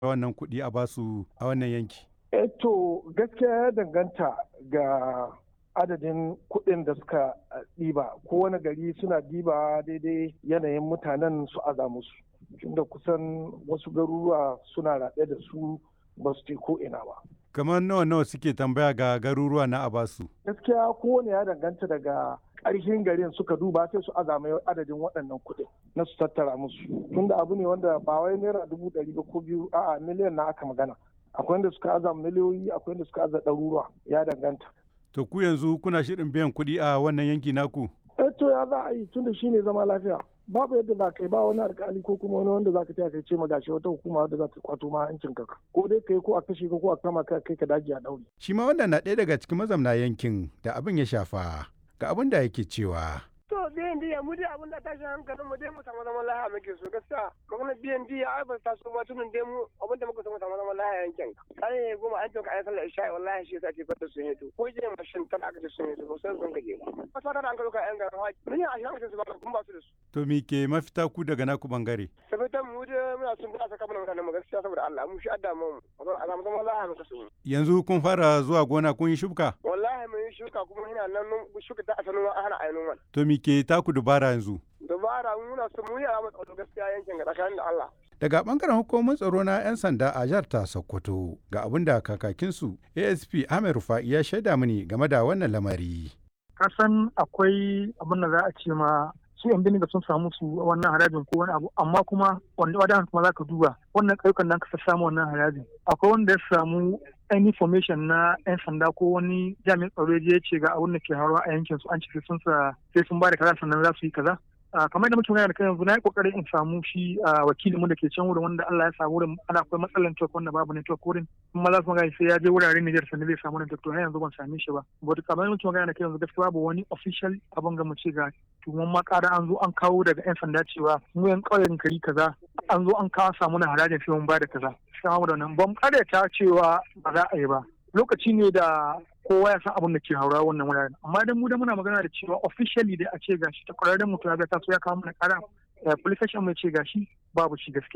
wannan kuɗi a basu a wannan yanki? Eh to gaskiya ya danganta ga adadin kuɗin da suka ɗiba kowane gari suna ɗiba daidai yanayin mutanen su aza musu tunda kusan wasu garuruwa suna raɗe da su ba su ko ina ba. Kamar nawa nawa suke tambaya ga garuruwa na abasu? Gaskiya kowane ya danganta daga ƙarshen garin suka duba sai su azama adadin waɗannan kuɗin na su tattara musu tunda abu ne wanda ba wai naira dubu ɗari ba ko biyu a'a miliyan na aka magana akwai wanda suka aza miliyoyi akwai wanda suka aza ɗaruruwa ya danganta. To ku yanzu kuna shirin biyan kuɗi a wannan yanki naku? Eh to ya za a yi tunda shine zama lafiya. babu yadda za ka yi ba wani alkali ko kuma wani wanda za ka taya kai ce ma gashi wata hukuma wadda za ta kwato ma hancin ka ko dai kai ko a kashe ka ko a kama ka kai ka daji a daure. Shi ma wannan na ɗaya daga cikin mazamna yankin da abin ya shafa ga abin da yake cewa. To biyan diya mu dai abin da tashin hankalin mu dai mu samu zaman lahiya muke so gaskiya magana biyan diya ai ba ta so ba tunin dai mu abin da muka samu samu zaman lahiya yankin kai ne goma an tuka ayi sallar isha wallahi shi yasa ke fata sun yi to ko je mashin tan aka ce sun yi to sai sun gaje ba ba ta da an kaluka yan garin haji mun yi a shi aka ce su ba kun ba su da su. To me ke mafita ku daga naku bangare? Sabitan mu dai muna sun da saka mana mutanen mu gaskiya saboda Allah mu shi adda mu a samu zaman lahiya muka so. Yanzu kun fara zuwa gona kun yi shuka? Wallahi mun yi shuka kuma ina nan shuka ta asalin an hana ayi noman. To me ke taku dubara yanzu? Dubara muna so mu yi a tsaro gaskiya yankin ga tsakanin da Allah. Daga bangaren hukumar tsaro na 'yan sanda a jihar ta Sokoto ga abin da kakakinsu ASP Ahmed Rufa'i ya shaida mini game da wannan lamari. Kasan akwai abin da za a ce ma su yan biniga sun samu su wannan harajin ko wani abu amma kuma wanda wadan kuma za ka duba wannan ƙauyukan da ka samu wannan harajin akwai wanda ya samu any information na 'yan sanda ko wani jami'in tsaro ya ce ga abin da ke haruwa a yankin su an ce sun sa sai sun ba da kaza sannan za su yi kaza kamar da muke magana da kai yanzu na yi kokarin in samu shi wakilin mu da ke can wurin wanda Allah ya samu wurin ana akwai matsalar network wanda babu network wurin kuma za su magana sai ya je wuraren Niger sannan zai samu network to har yanzu ban same shi ba but kamar da muke magana da kai yanzu gaskiya babu wani official abin ga mu ce ga tuman ma ƙara an zo an kawo daga 'yan sanda cewa mu yan ƙauyen kari kaza an zo an kawo samu na harajin sai mun ba da kaza sai mu da nan ban ta cewa ba za a yi ba lokaci ne da kowa ya san abin da ke haura wannan wuraren amma dan mu da muna magana da cewa officially dai a ce gashi ta kwararren mutum ya ga taso ya kawo mana kara police station mai ce gashi babu shi gaskiya